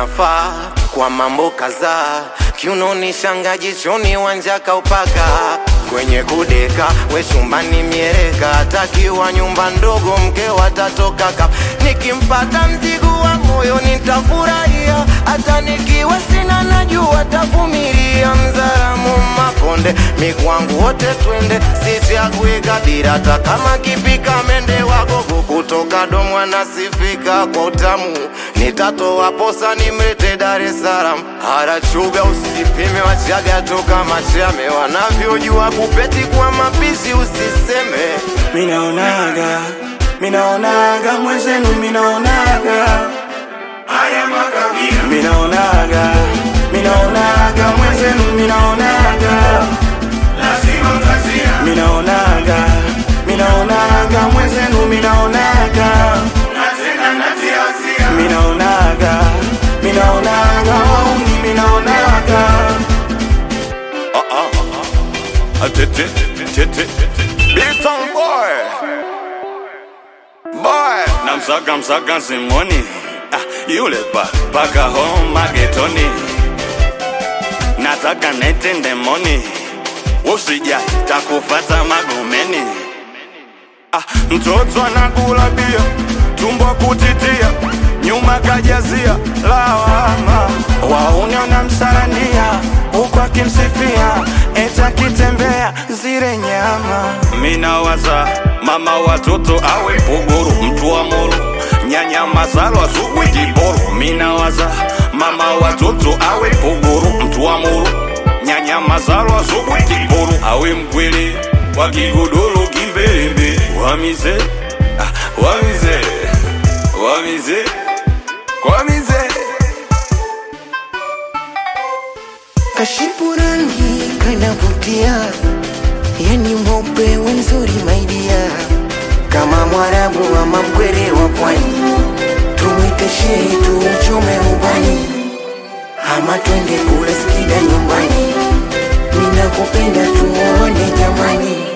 anafaa kwa mambo kadhaa, kiunoni shanga, jichoni wanja kaupaka, kwenye kudeka we chumbani miereka, atakiwa nyumba ndogo mke watatoka ka, nikimpata mzigo wa moyo nitafurahia, hata nikiwa sina najua tavumilia, mzaramu makonde mikwangu wote twende, sichagui kabila, hata kama kipika mende wagogo kutoka domwa nasifika kwa utamu, nitatoa posa nimlete Dar es Salaam, harachuga usipime, wachaga toka machame, wanavyojua kupeti kwa mapishi usiseme. Minaonaga, minaonaga mwenzenu, minaonaga haya makabila minaonaga, minaonaga mwenzenu, minaonaga lazima mtazia, minaonaga, minaonaga mwenzenu, minaonaga na tena natia hasira. minaonaga, minaonaga wauni, minaonaga Tete, tete, Bilton boy, boy, namsaka msaka simoni ah, yule pa paka home magetoni nataka nete ndemoni usija takufata magomeni ah, mtoto anakula bia tumbo kutitia nyuma kajazia lawama wauni wanamsarania huku akimsifia eti akitembea zile nyama minawaza mama watoto awe puguru mtu wa moro nyanya mazalo azugwe kiboro minawaza mama watoto awe puguru mtu wa moro nyanya mazalo azugwe kiboro awe mkweli wa kigudulu kimbembe wamize ah, wamize wamize kwamize kashipu rangi kanavutia, yani mweupe wenzuri maidia, kama mwarabu ama mkwere wa pwani, tumwite shehe tuuchome ubani, ama twende kula skida nyumbani, ninakupenda tuone jamani.